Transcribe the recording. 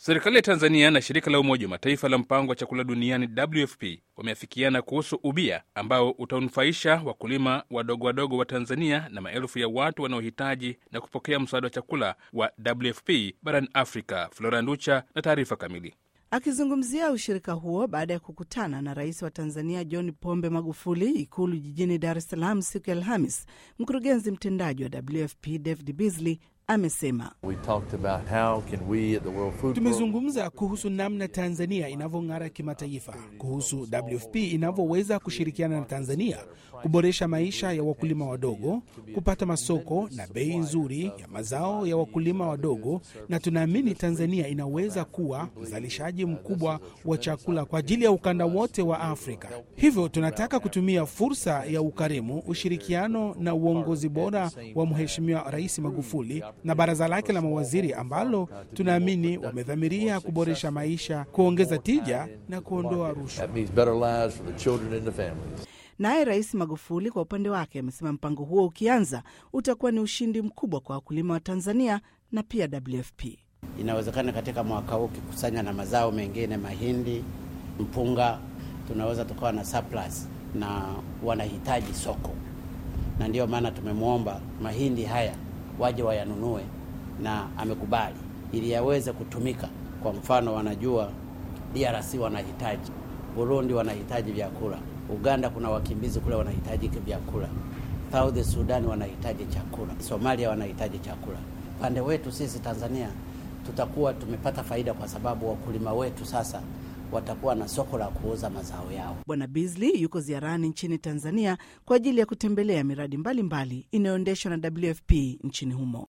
Serikali ya Tanzania na shirika la Umoja wa Mataifa la mpango wa chakula duniani WFP wameafikiana kuhusu ubia ambao utanufaisha wakulima wadogo wadogo wa Tanzania na maelfu ya watu wanaohitaji na kupokea msaada wa chakula wa WFP barani Afrika. Flora Nducha na taarifa kamili. Akizungumzia ushirika huo baada ya kukutana na rais wa Tanzania John Pombe Magufuli Ikulu jijini Dar es Salaam siku ya Alhamis, mkurugenzi mtendaji wa WFP David Beasley amesema tumezungumza kuhusu namna Tanzania inavyong'ara kimataifa, kuhusu WFP inavyoweza kushirikiana na Tanzania kuboresha maisha ya wakulima wadogo, kupata masoko na bei nzuri ya mazao ya wakulima wadogo, na tunaamini Tanzania inaweza kuwa mzalishaji mkubwa wa chakula kwa ajili ya ukanda wote wa Afrika. Hivyo tunataka kutumia fursa ya ukarimu, ushirikiano na uongozi bora wa Mheshimiwa Rais Magufuli na baraza lake la mawaziri ambalo tunaamini wamedhamiria kuboresha maisha, kuongeza tija na kuondoa rushwa. Naye Rais Magufuli kwa upande wake amesema mpango huo ukianza utakuwa ni ushindi mkubwa kwa wakulima wa Tanzania na pia WFP. Inawezekana katika mwaka huu ukikusanya na mazao mengine, mahindi, mpunga, tunaweza tukawa na surplus na wanahitaji soko, na ndiyo maana tumemwomba mahindi haya waje wayanunue, na amekubali ili yaweze kutumika. Kwa mfano, wanajua DRC wanahitaji, Burundi wanahitaji vyakula, Uganda kuna wakimbizi kule wanahitaji vyakula, South Sudan wanahitaji chakula, Somalia wanahitaji chakula. Upande wetu sisi Tanzania tutakuwa tumepata faida kwa sababu wakulima wetu sasa watakuwa na soko la kuuza mazao yao. Bwana Beasley yuko ziarani nchini Tanzania kwa ajili ya kutembelea miradi mbalimbali inayoendeshwa na WFP nchini humo.